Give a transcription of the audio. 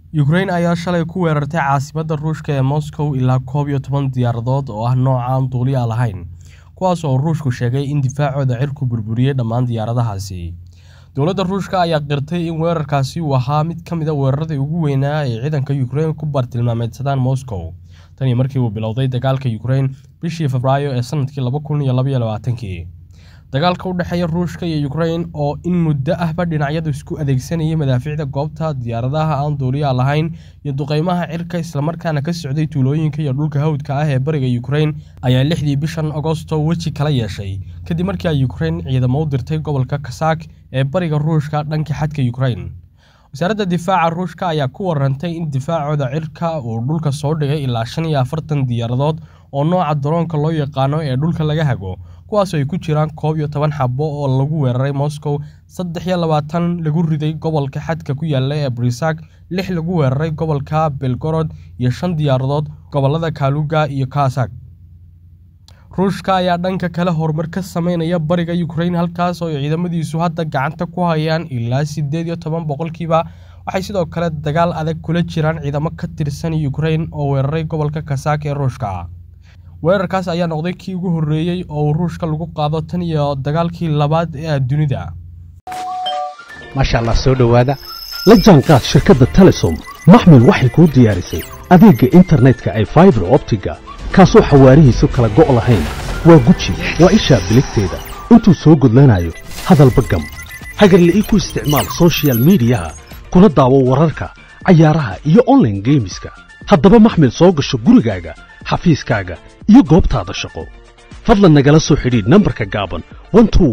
Ukraine ayaa shalay ku weerartay caasimadda Ruushka ee Moscow ilaa koob iyo toban diyaaradood oo ah nooca aan duuliye lahayn, kuwaas oo Ruushku sheegay in difaacooda cirku burburiyay dhammaan diyaaradahaasi. Dowladda Ruushka ayaa qirtay in weerarkaasi uu ahaa mid ka mid ah weeraradii ugu weynaa ee ciidanka Ukraine ku bartilmaameedsadaan Moscow tan iyo markii uu bilowday dagaalka Ukraine bishii Febraayo ee sanadkii laba kun iyo laba iyo labaatankii. Dagaalka u dhexeeya Ruushka iyo Ukraine oo in muddo ahba dhinacyadu isku adeegsanayay madaafiicda goobta, diyaaradaha aan duuliyaha lahayn iyo duqeymaha cirka isla markaana ka socday tuulooyinka iyo dhulka hawdka ah ee bariga Ukraine ayaa lixdii bishan Agoosto weji kala yeeshay kadib markii ay Ukraine ciidamo u dirtay gobolka Cossack ee bariga Ruushka dhanka xadka Ukraine. Wasaaradda Difaaca Ruushka ayaa ku warantay in difaacooda cirka uu dhulka soo dhigay ilaa shan iyo afartan diyaaradood oo nooca daroonka loo yaqaano ee dhulka laga hago, kuwaas oo ay ku jiraan koob iyo toban xabo oo lagu weeraray Moscow, saddex iyo labaatan lagu riday gobolka xadka ku yaalla ee Brysk, lix lagu weeraray gobolka Belgorod, iyo shan diyaaradood gobollada Kaluga iyo Cossack. Ruushka ayaa dhanka kale horumar ka sameynaya bariga Ukraine halkaas oo ay ciidamadiisu hadda gacanta ku hayaan ilaa sideed iyo toban boqolkiiba. Waxay sidoo kale dagaal adag kula jiraan ciidamo ka tirsan Ukraine oo weeraray gobolka Cossack ee Ruushka. Weerarkaas ayaa noqday kii ugu horreeyay oo Ruushka lagu qaado tan iyo dagaalkii labaad ee dunida. maasha allah soo dhowaada la jaanqaad shirkadda telesom maxmil waxay kuu diyaarisay adeegga internetka ay faibar optiga kaasoo xawaarihiisu kala go' lahayn waa guji waa ishaa biligteeda intuu soo gudlanayo hadalba gam hagarle ii ku isticmaal soshiyal miidiyaha kuna daawo wararka cayaaraha iyo onlaine geemiska haddaba maxmil soo gasho gurigaaga xafiiskaaga iyo goobtaada shaqo fadlan nagala soo xidhiidh nambarka gaaban